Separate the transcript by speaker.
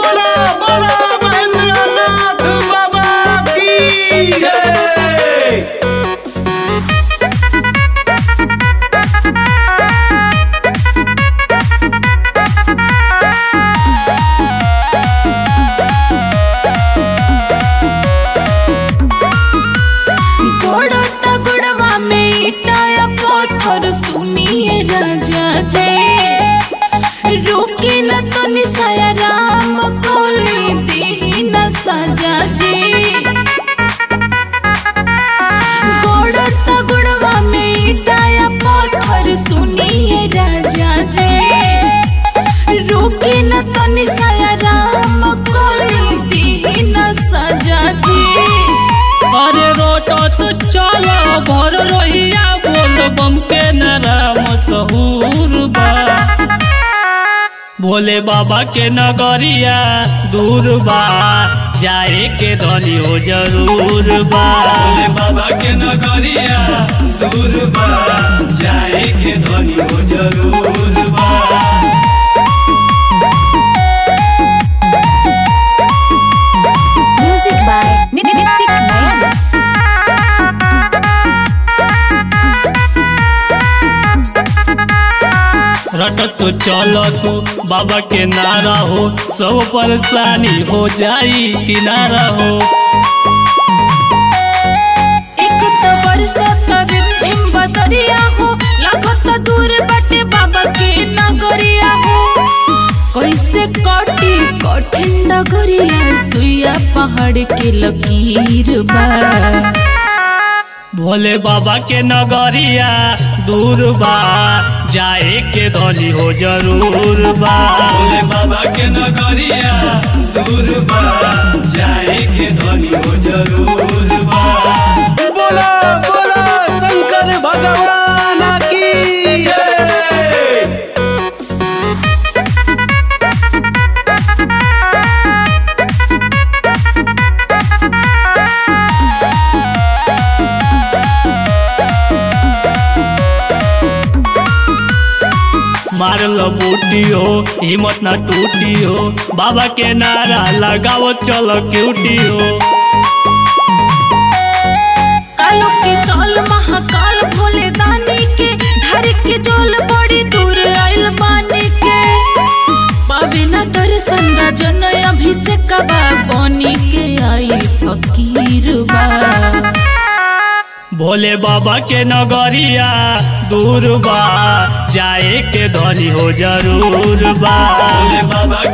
Speaker 1: बोला बोला महेंद्रनाथ बाबा की जय
Speaker 2: गोड़ता गोड़वा में इटाया पत्थर सुनिए राजा जे रोके न तो निसाया राम कोली देही न साजा जे गोड़ता गोड़वा में इटाया पत्थर सुनिए राजा जे रोके न तो निसाया राम कोली देही न साजा जे
Speaker 3: अरे रोटो तो चलो भर रोहिया बोल बम के नाम सहूर बा भोले बाबा के नगरिया दूर बा जाए के धनी हो जरूर बा भोले बाबा के नगरिया दूर बा जाए के धनी हो जरूर बा
Speaker 2: Music by Nitik Nayan.
Speaker 3: रट तो चलो तू बाबा के नारा हो सब परेशानी हो जाई किनारा हो
Speaker 2: एक तो बरसत रिमझिम बदरिया हो लागत दूर बटे बाबा के नगरिया हो कैसे कटी कठिन डगरिया सुइया पहाड़ के लकीर बा
Speaker 3: भोले बाबा के नगरिया दूर बा जाए के धनी हो जरूर बा भोले बाबा के नगरिया दूर बा जाए के धनी हो जरूर बा
Speaker 1: बोला बोला शंकर भगवान की जय
Speaker 3: मार लो बूटी हो हिम्मत ना टूटी हो बाबा के नारा लगाओ चलो क्यूटी हो
Speaker 2: कालो के काल महाकाल भोले दानी के धर के जोल बड़ी दूर आइल बानी के पावे न दर्शन राजन अभिषेक बा बनी के आई फकीर बा
Speaker 3: भोले बाबा के नगरिया दूर बा जाए के धनी हो जरूर बा भोले बाबा